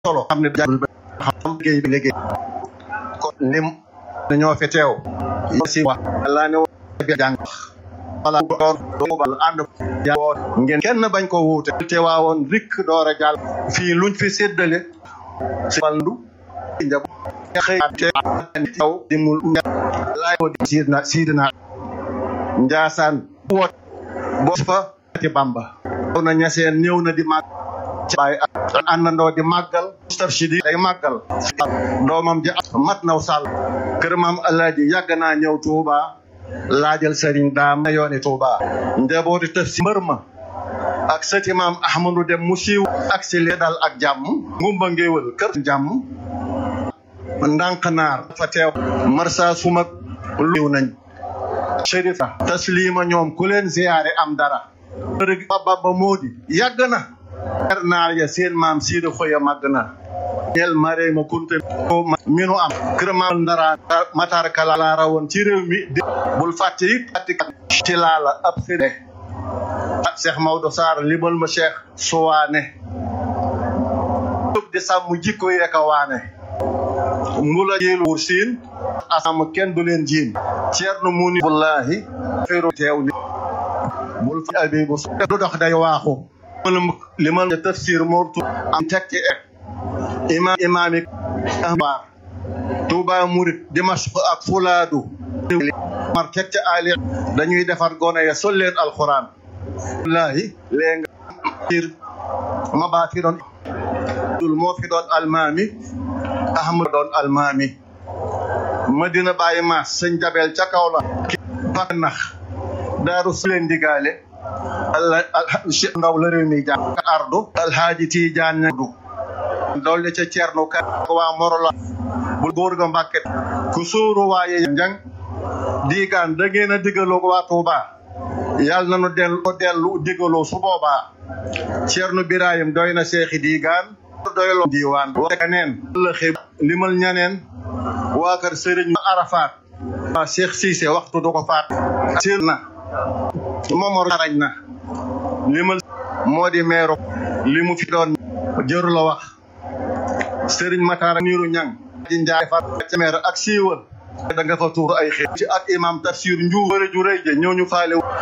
solo xam ne jàngul ba xam liggéey bi liggéey kon lim dañoo fi teew si wax laa ne bi jàng wala doon doobal ànd woon ngeen kenn bañ ko wuute te waawoon rikk door a jàll fii luñ fi séddale si wàllu njab xëy te taw dimul laay ko di siidna siidna njaasaan woot bo fa ci bamba ñëw na ñaseen ñëw na di màgg ci baay ak àndandoo di màggal mustafshidi day màggal doomam ji mat naw sàll kër maam alaaji yàgg naa ñëw Tuuba laajal sëriñ daam yooni Tuuba njabooti tëf si mbër ma ak sëti maam ahmadu dem mu siiw ak si lee dal ak jàmm ngumba ngéewal kër jàmm ndànk naar fa teew marsa sumak liw nañ chérif taslima ñoom ku leen ziyaare am dara rëg baba moodi yàgg na er naar ya seen maam siida xoya màgg na ñel mare ma kunte minu am kër maam ndara matar kala la rawoon ci réew mi di bul fàtte it fàtte ci laala ab sëre Cheikh Maodo Sarr limal ma Cheikh Suwaane di sàmm jikko yeeka waane mbula jiil wur siin asam kenn du leen jiin ceerno muni wallahi feeru teew ni bul fi abibu du dox day waaxu limal tafsir mortu am tekki ek imam imami ahbar tuuba murit dimashq ak fulaadu mar tekki ali dañuy defar gone ya sol leen alquran wallahi léegi ma baa fi doon dul moo fi doon almaami ahmad doon almaami madina bàyyi maas sëñ jabel ca kaw la pak nax daaru su leen digaale alla ndaw la réew mi jàng ardu alhaaji tiijaan ñadu doole ca ceerno ka waa morola bul góor ga mbàkke ku sóoru waaye njang diigaan da ngeen a digaloo waa Tuuba yàlla na nu dellu dellu digaloo su boobaa ceerno birahim doy na seexi diigaan doyloo diiwaan waka neen la xib limal ñaneen waa kër sëriñ Arafat waa Cheikh Cissé waxtu du ko faat seen na momor arañ na limal moo di meero li mu fi doon jëru la wax sëriñ Matar niiru ñang ji njaay fa ca meer ak siiwal da nga fa tuur ay xeet ci ak imam tafsir njuur ju rëy je ñëw ñu faale